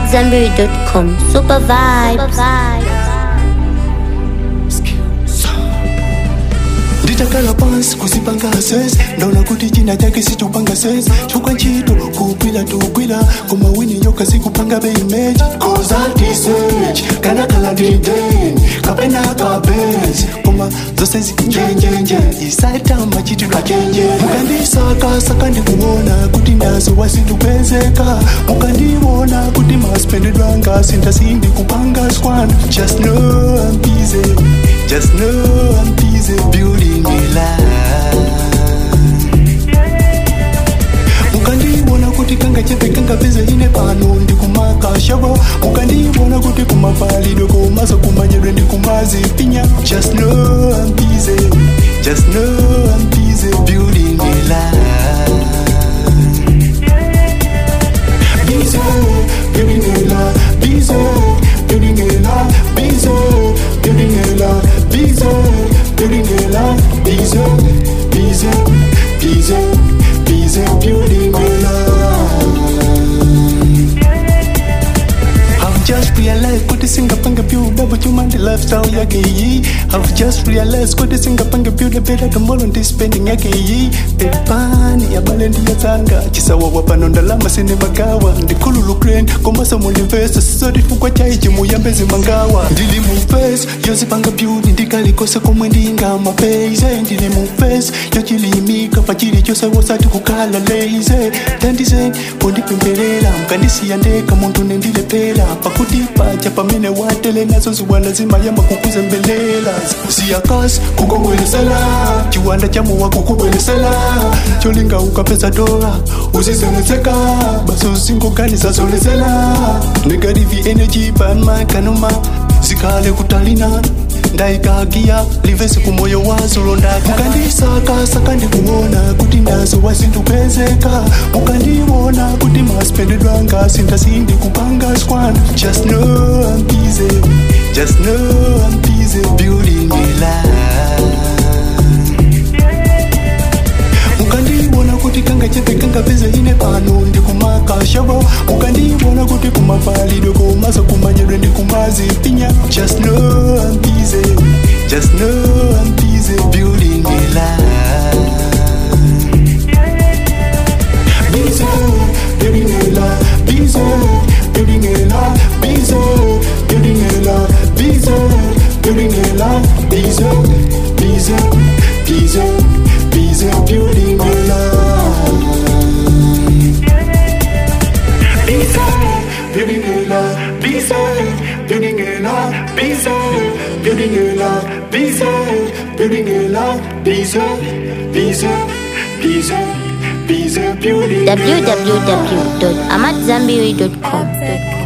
AmadZanbury.com. Super vibes. nditakala pansi kusipanga ses ndaona kuti china chake sichupanga ses chukwa ntchito kugwira tugwira koma wini nyoka sikupanga beimeji kozatiseji kanakala ndideni kapena kabezi koma zose zinjenjenje isaitamba chitidwa chenje mukandisakasaka ndikuona kuti nazo wasindupezeka mukandiona kuti masipendedwa ngasi ndasindi kupanga swana just know I'm busy just know I'm busy building a life mukandibona kuti kanga chepe kanga peze ine pano ndikumaka shavo mukandibona kuti kumapalidwe komaso kumanyedwe ndikumazipinya just know I'm busy just know I'm busy building a life busy building a life busy building a life busy building a life busy building a life busy busy busy busy building a life I've just realized kuti singapanga build up chuma ndi lifestyle yake iyi I've just realized kuti singapanga build up better tomorrow ndi spending yake iyi pepani yabale ndiyatsanga chisawawa pano ndalama sine magawa ndikhululu grand komaso mundivesa sisoti chifukwa chaichi muyambezi mangawa ndili mu face yozipanga build ndikalikose komwe ndingamapeize ndili mu face yochilimika pachili chose wosati kukhala lazy tandize kundipembelela mkandisiya ndeka munthu nendilepera pakuti pacha pamene watele nazo ziwanda zimayamba kukuzembelela siyakasi kukubweresela chiwanda chamowa kukubweresela cholinga ukapeza dola uzisemetseka basi usingoganiza zolezela negative energy panmakanoma zikhale kutalina ndaikagiya livesi kumoyo wazo londaka mukandisakasaka ndikuona kuti nazo wazindupezeka mukandiona kuti masipendedwa ngasi ndasindi kupanga swana just know I'm busy just know I'm busy building a life mukandiona kuti kanga chepe kanga peze ine pano ndikumaka shavo mukandiona kuti kumapalidwe komaso kumanyedwe ndikumazipinya just know I'm busy just know I'm busy building a life busy building a life busy building a life busy building a life busy building a life busy busy busy busy building a life busy building a life busy building a life busy building a life busy building a life busy busy busy busy building a life www.amadzanbury.com.